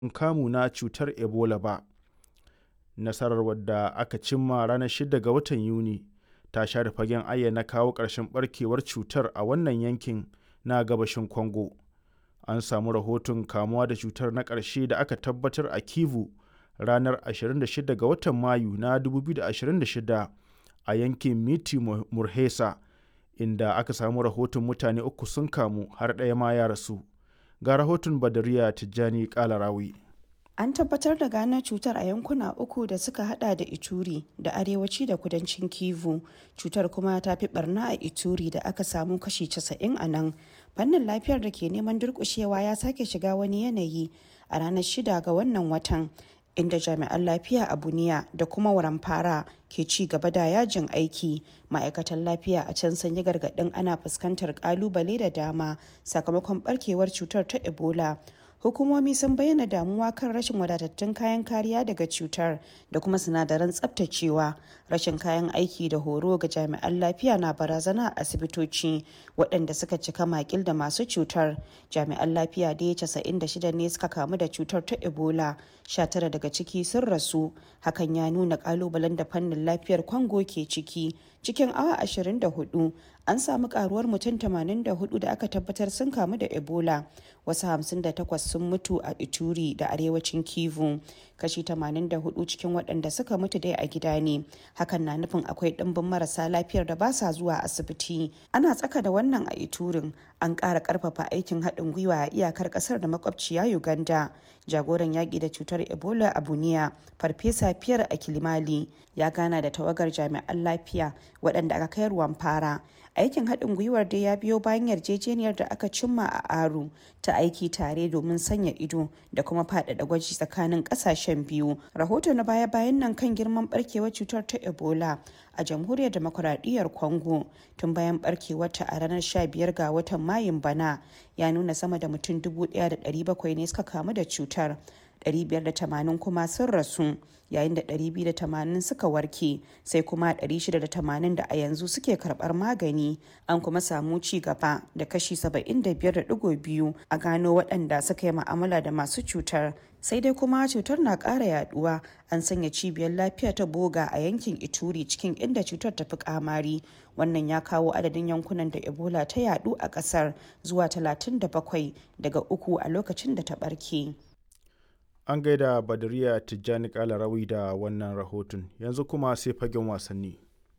kamu na cutar ebola ba nasarar wadda aka cimma ranar 6 ga watan yuni ta share fagen ayyana kawo ƙarshen barkewar cutar a wannan yankin na gabashin congo an samu rahoton kamuwa da cutar na ƙarshe da aka tabbatar a kivu ranar 26 ga watan mayu na 2026 a yankin miti murhesa inda aka samu rahoton mutane uku sun kamu har ɗaya ma ya rasu ga rahoton badariya tijjani kalarawi An tabbatar da gano cutar a yankuna uku da suka hada da Ituri da arewaci da kudancin Kivu. Cutar kuma ta fi barna a Ituri da aka samu kashi 90 a nan. Fannin lafiyar da ke neman durkushewa ya sake shiga wani yanayi a ranar shida ga wannan watan. inda jami'an lafiya a buniya da kuma waramfara ke ci gaba da yajin aiki ma'aikatan lafiya a can sun yi gargaɗin ana fuskantar kalubale da dama sakamakon barkewar cutar ta ebola hukumomi sun bayyana damuwa kan rashin wadatattun kayan kariya daga cutar da kuma sinadaran tsabtacewa rashin kayan aiki da horo ga jami'an lafiya na barazana a asibitoci waɗanda suka cika makil da masu cutar jami'an lafiya da ya 96 ne suka kamu da cutar ta ebola 19 daga ciki sun rasu hakan ya nuna kalubalen da fannin lafiyar kwango ke ciki cikin awa 24 an samu karuwar mutum 84 da aka tabbatar sun kamu da ebola wasu 58 sun mutu a ituri da arewacin kivu kashi 84 cikin waɗanda suka mutu dai a gida ne hakan na nufin akwai ɗimbin marasa lafiyar da ba sa zuwa asibiti ana tsaka da wannan a iturin an ƙara ƙarfafa aikin haɗin gwiwa a iyakar ƙasar da makwabciya uganda jagoran yaƙi da cutar ebola a buniya farfesa fiyar a kilimali ya gana da tawagar jami'an lafiya waɗanda aka kai ruwan fara aikin haɗin gwiwar dai ya biyo bayan yarjejeniyar da aka cimma a aru ta aiki tare domin sanya ido da kuma faɗaɗa gwaji tsakanin ƙasashen biyu rahoto na baya-bayan nan kan girman barkewar cutar ta ebola a jamhuriyar demokuraɗiyyar congo tun bayan barkewarta a ranar 15 ga watan mayun bana ya nuna sama da mutum 1,700 ne suka kamu da cutar 580 kuma sun rasu yayin da 280 suka warke sai kuma 680 da a yanzu suke karbar magani an kuma samu ci gaba da kashi 75.2 a gano waɗanda suka yi ma'amala da masu cutar sai dai kuma cutar na ƙara yaduwa an sanya cibiyar lafiya ta boga a yankin ituri cikin inda cutar ta fi kamari wannan ya kawo adadin yankunan da ebola ta yadu a ƙasar zuwa 37 daga uku a lokacin da ta ɓarke. an gaida badariya tijjani kalarawi da wannan rahoton yanzu kuma sai fagen wasanni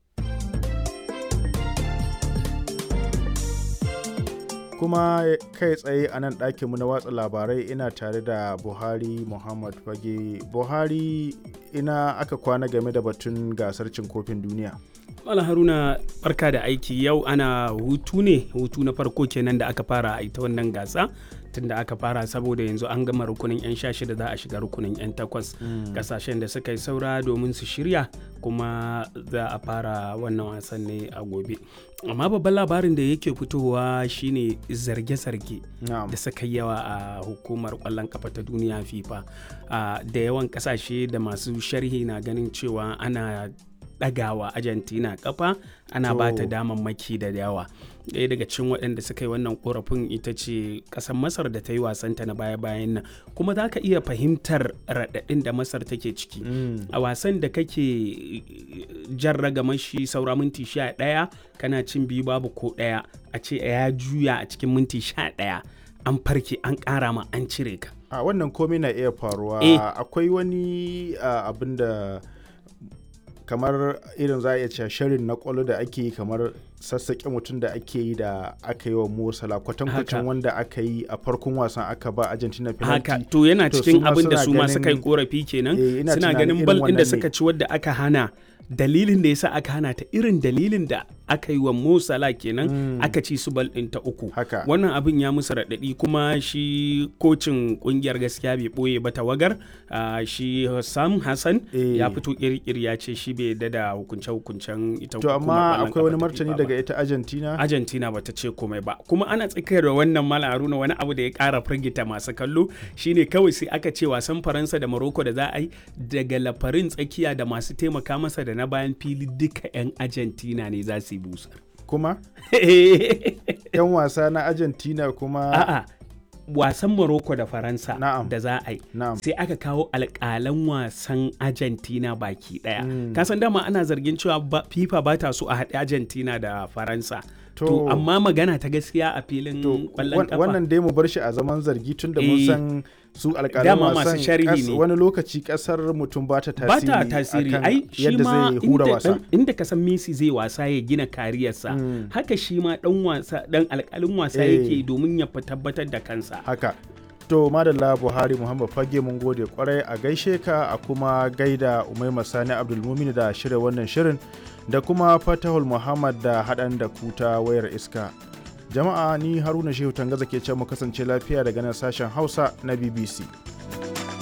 kuma kai tsaye a nan ɗakinmu na watsa labarai ina tare da buhari muhammad fage buhari ina aka kwana game da batun gasar cin kofin duniya Malam Haruna barka da aiki yau ana hutu ne hutu na farko kenan da aka fara a ita wannan gasa tun da aka fara saboda yanzu an gama rukunin 'yan sha shida za a shiga rukunin 'yan takwas kasashen da suka yi saura domin su shirya kuma za a fara wannan wasan ne a gobe amma babban labarin da yake fitowa shine zarge-zarge da suka yawa a hukumar kwallon kafa ta duniya fifa da yawan kasashe da masu sharhi na ganin cewa ana ɗagawa argentina kafa ana ba ta damammaki da yawa ɗaya daga cikin waɗanda suka yi wannan korafin ita ce ƙasar masar da ta yi wasanta na baya-bayan nan kuma za ka iya fahimtar raɗaɗin da masar take ciki a wasan da kake jan ragamar shi saura minti sha ɗaya kana cin biyu babu ko ɗaya a ce ya juya a cikin minti sha ɗaya an farke an ƙara ma an cire ka a wannan komai na iya faruwa akwai wani abin da kamar irin za a iya cewa shirin na kwallo da ake yi kamar sassaƙe mutum da ake yi da aka yi wa Mosala kwatankwacin wanda aka yi a farkon wasan aka ba Argentina penalty. Haka to yana cikin abin da su ma suka yi korafi kenan suna ganin bal ɗin da suka ci wadda aka hana dalilin da yasa aka hana ta irin dalilin da aka yi wa Mo Salah kenan mm. aka ci su bal ɗin ta uku Haka. wannan abin ya musu raɗaɗi kuma shi kocin ƙungiyar gaskiya bai ɓoye ba tawagar uh, shi Sam Hassan Eh. ya fito kirkiri ya ce shi bai yarda da hukunce-hukuncen ita To hukumar amma ƙwallon akwai wani kafa ta martani FIFA ba. daga ita Argentina. Argentina bata ce komai ba kuma ana tsakiyar da wannan mala haruna wani abu da ya kara firgita masu kallo shine kawai sai aka ce wasan faransa da morocco da za a yi daga lafarin tsakiya da masu taimaka masa da na bayan fili duka 'yan argentina ne za su yi busa Kuma 'yan wasa na Argentina kuma a'a wasan Morocco da Faransa Na'am. da za a yi Na'am. sai aka kawo alƙalan wasan Argentina baki ɗaya. Kasan dama ana zargin cewa ba- FIFA ba ta so a haɗe Argentina da Faransa. To, To- amma magana ta gaskiya a filin To, ƙwallon wan- kafa. wannan dai mu bar shi a zaman zargi tun da mun Eh. san su alƙalan Dama masu wasan sharhi kas- ne. wani lokaci ƙasar mutum ba ta ba tasiri ta tasiri akan ai shi yadda ma zai hura inda, wasa. dan- inda ka san Messi zai wasa ya gina kariyarsa haka shi ma dan wasa dan alƙalin wasa Eh. yake domin ya fi tabbatar da kansa haka to madalla buhari muhammad fage mun gode kwarai a gaishe ka a kuma gaida umaima sani abdulmumin da shirya wannan shirin da kuma fatahul muhammad da haɗan da kuta wayar iska jama'a ni haruna shehu tangaza ke ce mu kasance lafiya daga nan sashen hausa na bbc